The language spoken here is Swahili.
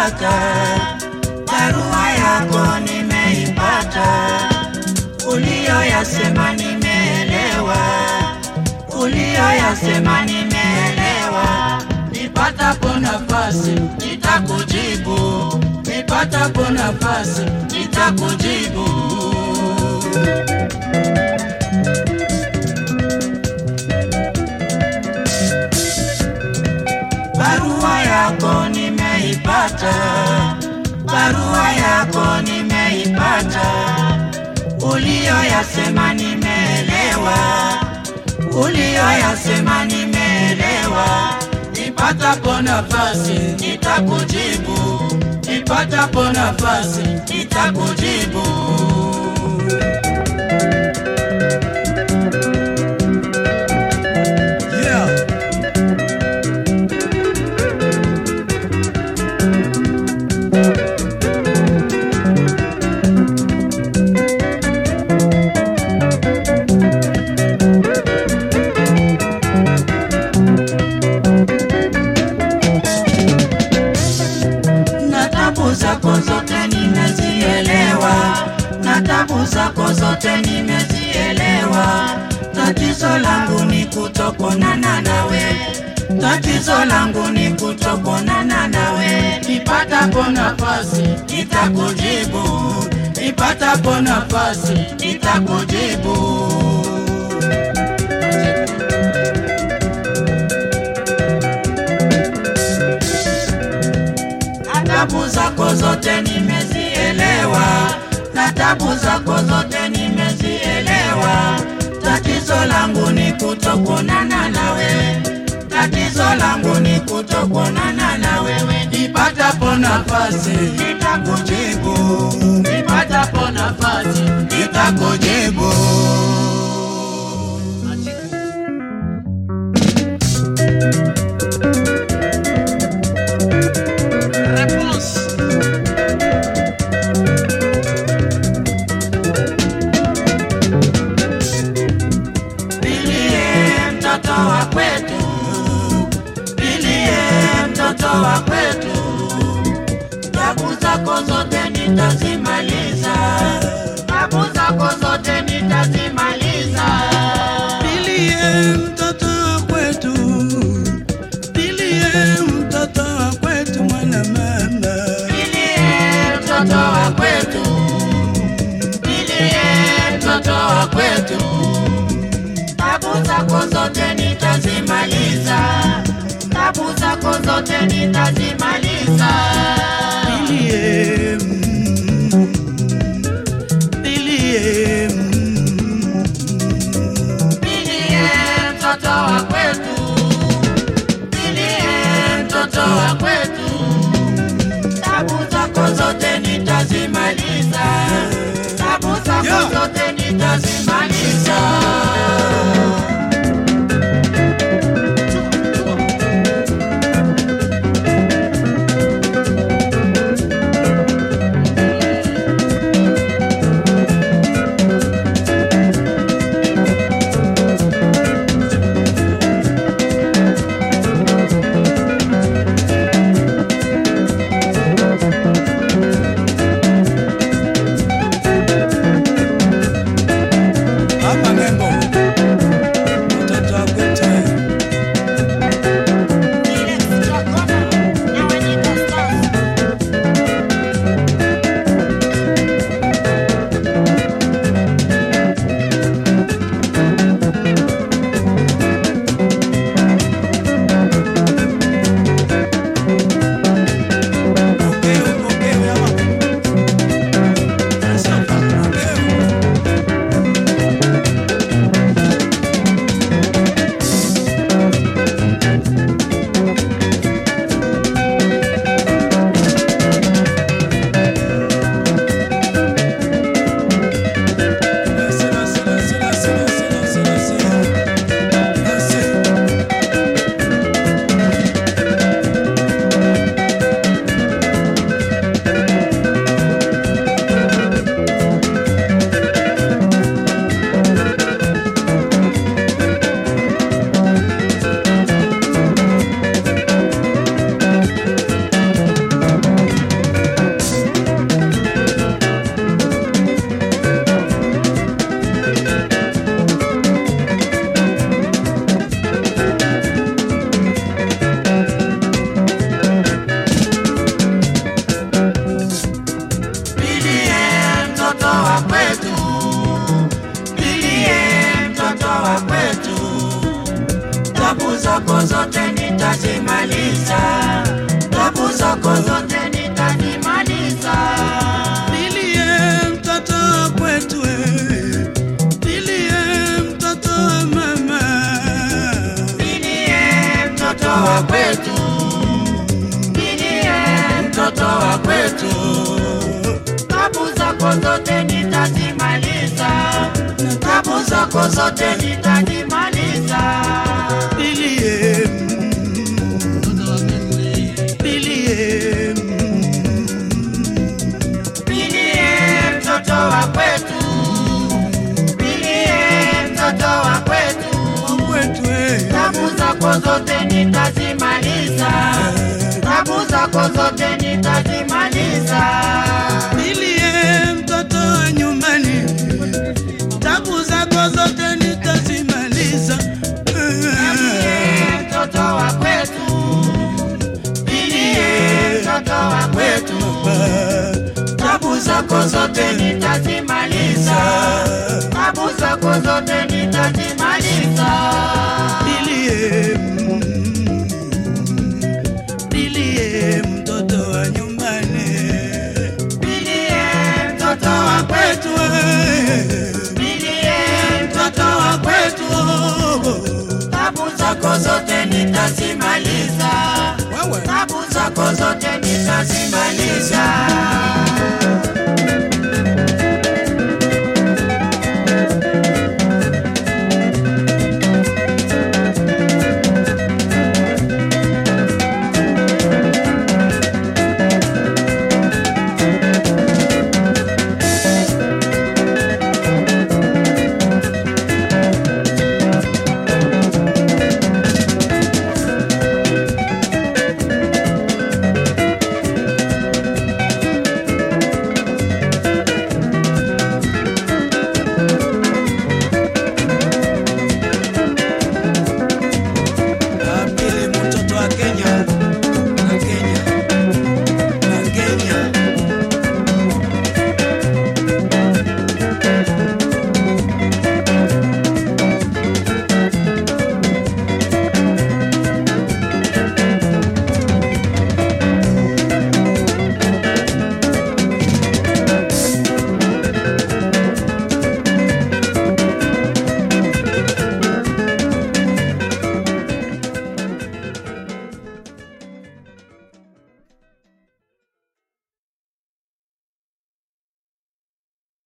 nimeipata, barua yako nimeipata, uliyoyasema nimeelewa, uliyoyasema nimeelewa. Nipatapo nafasi nitakujibu, nipatapo nafasi nitakujibu. Barua yako nimeipata, barua yako nimeipata, uliyoyasema nimeelewa, uliyoyasema nimeelewa. Nipatapo nafasi nitakujibu, nipatapo nafasi nitakujibu. Yeah. na tabu zako zote nimezielewa, na tabu zako zote nimezielewa. Tatizo langu ni kutokonana nawe, tatizo langu ni kutokonana nawe. Nipatapo nafasi nitakujibu, nipatapo nafasi nitakujibu. na tabu zako zote nimezielewa, na tabu zako zote nimezielewa. Tatizo langu ni kutokuonana nawe, tatizo langu ni kutokuonana na wewe. Nipatapo nafasi nitakujibu, nipatapo nafasi nitakujibu. Réponse. Bilie mtoto wa kwetu, bilie mtoto wa kwetu, tabu zako zote nitazimaliza, tabu zako zote nitazimaliza. Bilie mtoto wa kwetu, bilie mtoto wa kwetu mwana mama. Bilie mtoto wa kwetu, bilie mtoto wa kwetu, tabu zako zote nitazimaliza, tabu zako zote nitazimaliza. Bilie, mm, bilie, mm, Bilie mtoto wa kwetu, bilie mtoto wa kwetu, tabu zako zote nitazimaliza, tabu zako Yeah. zote nitazimaliza. zako zote nitazimaliza, tabu zako zote nitazimaliza. Nilie mtoto wa kwetu eh. Nilie mtoto wa mama Nilie mtoto wa kwetu, nilie mtoto wa kwetu, tabu zako zote nitazimaliza, tabu zako zote nitazimaliza. Nilie Nilie Nilie mtoto wa kwetu, nilie mtoto wa kwetu, wa kwetu eh. tabu zako zote nitazimaliza, tabu zako zote nitazimaliza. Nilie mtoto wa nyumbani, tabu zako zote nitazimaliza. Nilie mtoto wa kwetu, nilie mtoto wa kwetu, tabu zako zote nitazimaliza, tabu zako zote nitazimaliza. Nilie, nilie mtoto wa nyumbani, Nilie mtoto wa kwetu, eh. nilie mtoto wa kwetu, tabu zako zote nitazimaliza, Wewe tabu zako zote nitazimaliza.